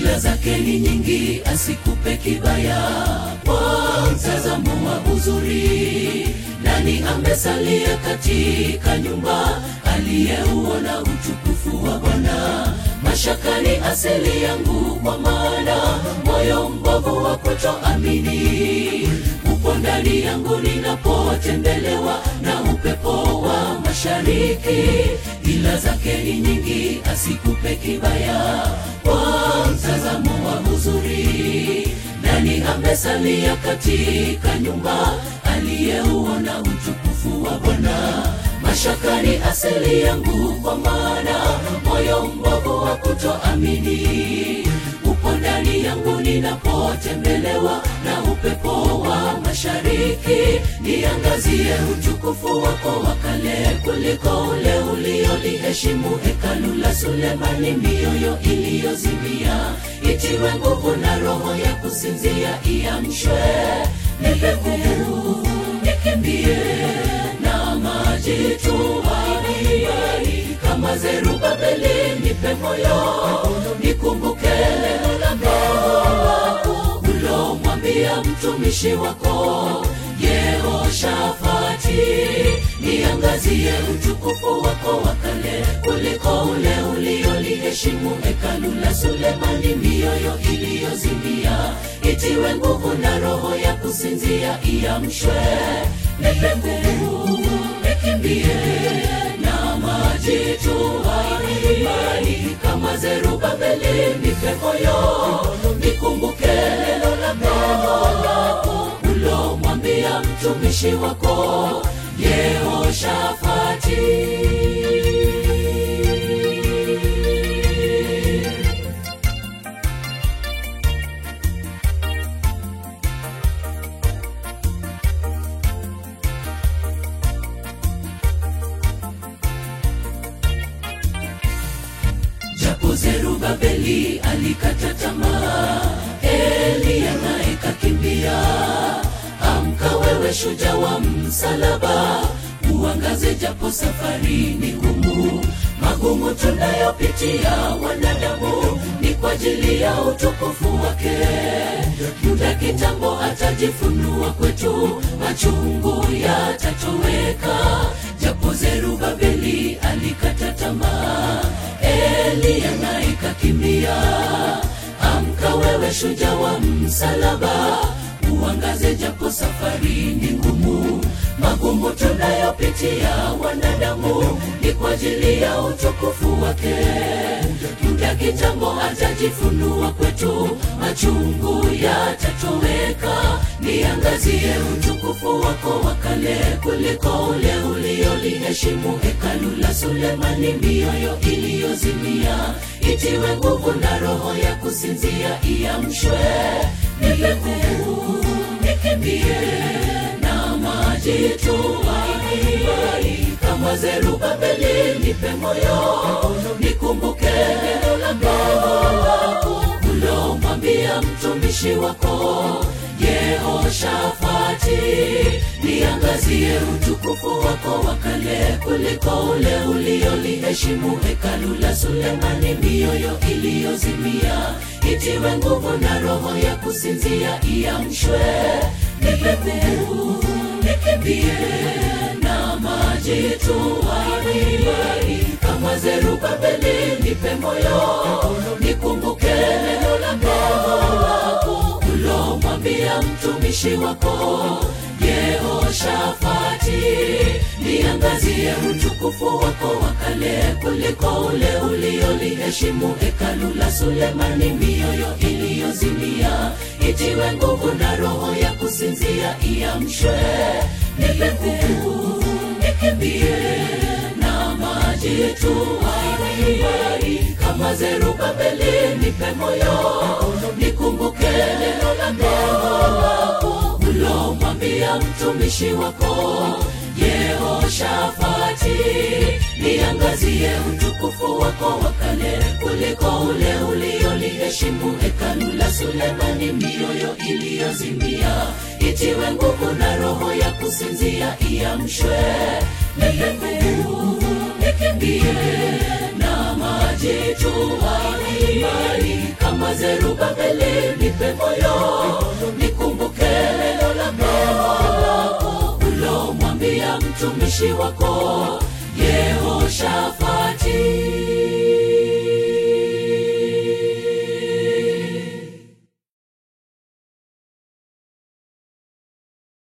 ila zake ni nyingi, asikupe kibaya kwa mtazamo wa uzuri. Nani amesalia katika nyumba aliyeuona utukufu wa Bwana? Mashaka ni asili yangu, kwa maana moyo mbovu wa kutoamini upo ndani yangu ninapotembelewa na upepo wa mashariki, ila zake ni nyingi, asikupe kibaya kwa mtazamo wa uzuri. Nani amesalia katika nyumba aliyeuona utukufu wa Bwana? Mashaka ni asili yangu, kwa maana moyo mbovu wa kutoamini upo ndani yangu ninapotembelewa na upepo wa mashariki. Niangazie utukufu wako wa kale kuliko ule ulioliheshimu hekalu la Sulemani, mioyo iliyozimia itiwe nguvu na roho ya kusinzia iamshwe. Nipe nguvu nikimbie na maji tumaini kama Zerubabeli, nipe moyo nikumbuke neno la Mungu ulomwambia mtumishi wako Yehoshafati, niangazie utukufu wako wa kale kuliko ule ulioliheshimu hekalu la Sulemani, mioyo iliyozimia itiwe nguvu na roho ya kusinzia iamshwe. Nipe nguvu nikimbie na maji tumaini kama Zerubabeli, nipe moyo nikumbuke neno la Mungu ulomwambia mtumishi wako Yehoshafati. Japo Zerubabeli alikata tamaa, Eliya naye kakimbia. Amka wewe shujaa wa msalaba, uangaze japo safari ni ngumu. Magumu tunayopitia wanadamu ni kwa ajili ya utukufu wake. Muda kitambo atajifunua kwetu, machungu yatatoweka. Japo Zerubabeli alikata tamaa, Eliya naye kakimbia. Amka wewe shujaa wa msalaba, uangaze japo safari ni ngumu. Magumu tunayopitia wanadamu ni kwa ajili ya utukufu wake. Muda kitambo atajifunua kwetu, machungu yatatoweka. Niangazie utukufu wako wa kale kuliko ule ulioliheshimu hekalu la Sulemani, mioyo iliyozimia itiwe nguvu na roho ya kusinzia iamshwe. Nipe nguvu nikimbie na maji tumaini kama Zerubabeli, nipe moyo nikumbuke neno la Mungu ulomwambia mtumishi wako Yehoshafati, niangazie utukufu wako wa kale kuliko ule ulioliheshimu hekalu la Sulemani, mioyo iliyozimia itiwe nguvu na roho ya kusinzia iamshwe. Nipe nguvu nikimbie na maji tumaini kama Zerubabeli, nipe moyo nikumbuke neno la Mungu ulomwambia mtumishi wako Yehoshafati, niangazie utukufu wako wa kale kuliko ule ulioliheshimu hekalu la Sulemani, mioyo iliyozimia itiwe nguvu na roho ya kusinzia iamshwe. Nipe nguvu nikimbie na maji tumaini kama Zerubabeli, nipe moyo nikumbuke neno la Mungu ulomwambia mtumishi wako Yehoshafati, niangazie utukufu wako wa kale kuliko ule ulioliheshimu hekalu la Sulemani, mioyo iliyozimia itiwe nguvu na roho ya kusinzia iamshwe. Nipe nguvu nikimbie na maji tumaini kama zerubabeli nipe moyo nikumbuke neno la neno lako ulomwambia mtumishi wako yehoshafati